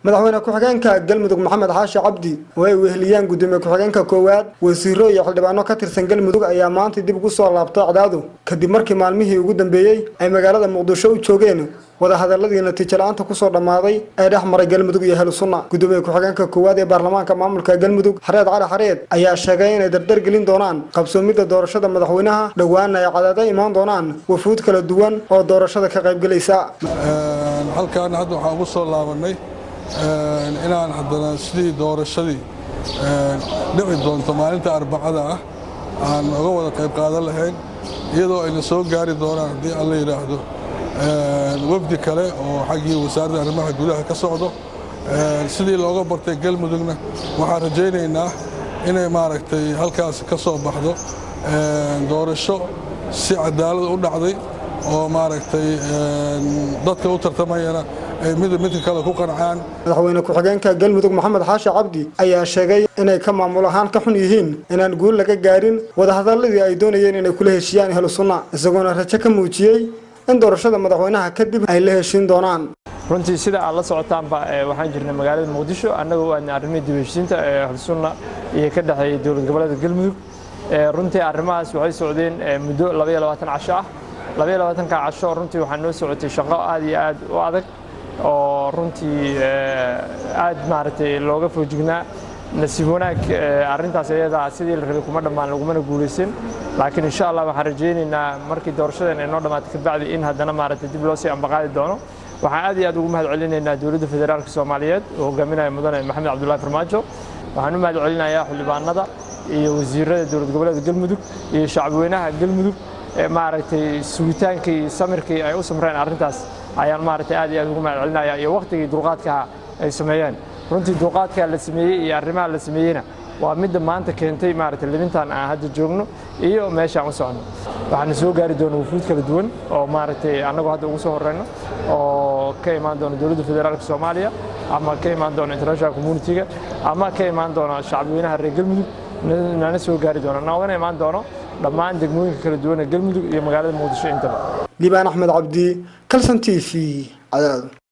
madaxweyne ku-xigeenka galmudug maxamed xaashi cabdi oo ay weheliyaan gudoomiye ku-xigeenka koowaad wasiiro iyo xildhibaano ka tirsan galmudug ayaa maanta dib ugu soo laabtay cadaadu kadib markii maalmihii ugu dambeeyey ay magaalada muqdisho u joogeen wadahadaladii natiijo la-aanta kusoo dhammaaday ee dhex maray galmudug iyo ahlusunna gudoomiye ku-xigeenka koowaad ee baarlamaanka maamulka galmudug xareed cali xareed ayaa sheegay inay dardar gelin doonaan qabsoomidda doorashada madaxweynaha dhowaana ay cadaada imaan doonaan wafuud kala duwan oo doorashada ka qaybgelaysa halkaan hadda waxaan ugu soo laabanay inaan haddana sidii doorashadii dhici doonto maalinta arbacada ah aan uga wada qayb qaadan lahayn iyadoo ayna soo gaari doonaan haddii alla yidhaahdo wafdi kale oo xaggii wasaaradda arrimaha gudaha ka socdo sidii looga bartay galmudugna waxaan rajaynaynaa inay maaragtay halkaas ka soo baxdo doorasho si cadaalad u dhacday oo maaragtay dadka u tartamayana ay mid midka kale ku qancaan madaxweyne ku-xigeenka galmudug maxamed xaashi cabdi ayaa sheegay inay ka maamul ahaan ka xun yihiin inaan guul laga gaarin wadahadaladii ay doonayeen inay kula heshiiyaan ahlu sunna isagoona rajo ka muujiyey in doorashada madaxweynaha kadib ay la heshiin doonaan runtii sida aad la socotaanba waxaan jirnay magaalada muqdisho annagoo aadna arrimihii dib heshiinta ee ahlusunna iyo ka dhexeeyay dowlad goboleedka galmudug runtii arrimahaas waxay socdeen muddo labaiyo labaatan casho ah labaiyo labaatanka casho runtii waxaa noo socotay shaqo aad iyo aad u adag oo runtii aad maaragtay looga foojignaa nasiib wanaag arrintaas iyadaa sidii la rabay kuma dhammaan lagumana guulaysan laakiin insha allah waxaan rajaynaynaa markii doorashadan ay noo dhammaatay kabacdi in haddana maaragtay dib loo sii ambaqaadi doono waxaan aad iyo aad ugu mahad celinaynaa dowladda federaalka soomaaliyeed oo hogaaminaya mudane maxamed cabdullahi farmaajo waxaan u mahad celinayaa xildhibaanada iyo wasiirada dowlad goboleedka galmudug iyo shacabweynaha galmudug maaragtay sugitaankii iyo samirkii ay u samreen arrintaas ayaan maaragtay aad iyo aad ugu mahad celinayaa iyo wakhtigii dulqaadkaha ay sameeyeen runtii dulqaadkaa la sameeyey iyo arrimaha la sameeyeyna waa midda maanta keentay maaragtay libintan aan hadda joogno iyo meeshaan u soconno waxaana soo gaari doona wufuud kala duwan oo maaragtay annagu hadda ugu soo horeyno oo ka imaan doona dowladda federaalka soomaaliya ama ka imaan doona international communitiga ama ka imaan doona shacabweynaha reer galmudug nana soo gaari doona noogana imaan doono dhammaan degmooyinka kala duwan ee galmudug iyo magaalada muqdisho intaba liibaan axmed cabdi kalson t v cadaado